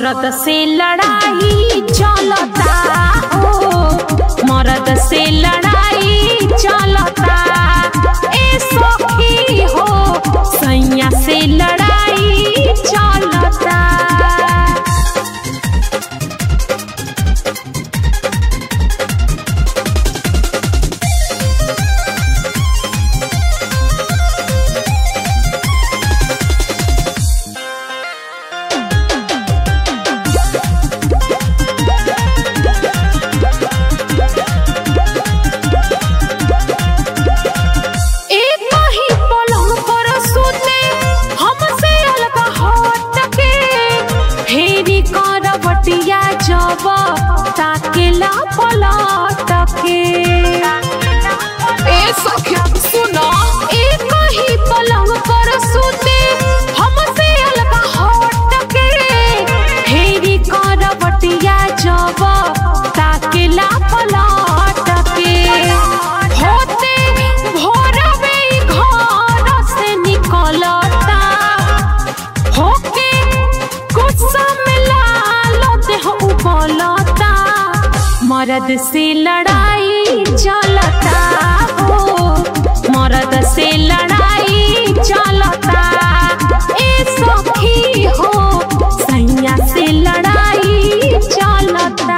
मरद से लड़ाई चलता हो मरद से लड़ाई चलता ए सखी हो सैया से लड़ाई चलता एक ही पलंग पर सुते हमसे अलग हट के फेरी करवटिया जब ताकेला पलट के ए सखी सुना एक ही पलंग पर सुते हमसे अलग हट के फेरी करवटिया जब ताकेला पलट के होते भोरवे ई घर से निकलता होके गुस्सा में लाल देह उबलता मर्द से लड़ाई चलता हो मर्द से लड़ाई चलता ए सखी हो सैया से लड़ाई चलता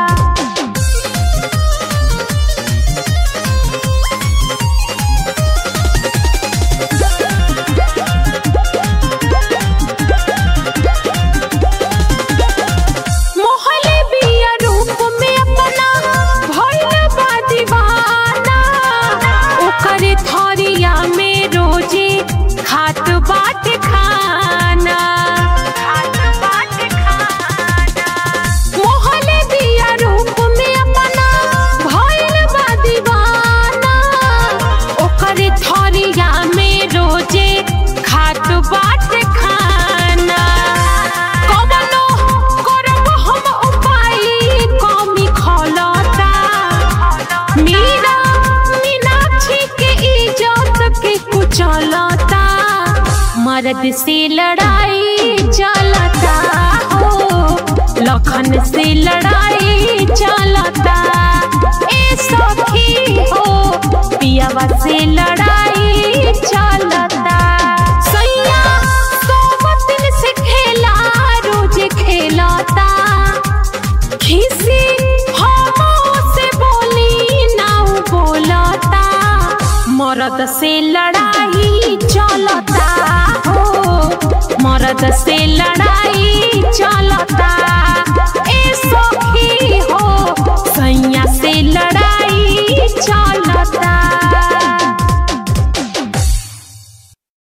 मोहले बिया रूप में अपना भइल बा दीवाना ओकर थरिया में रोजे खात बाट खाना मोहले बिया रूप में अपना भइल बा दीवाना ओकर थरिया में रोजे खात बाट खाना कवनो करब हम उपाय कमी खलता मीरा मीनाक्षी के इज्जत के कुचलता मर्द से लड़ाई चलता हो लखन से लड़ाई चलता ए सखी हो पियावा से लड़ाई चलता सैया सोबतिन से खेला रोज खेलता खिसी हमो से बोली नाउ बोलता मरद से लड़ाई चलता हो मरद से लड़ाई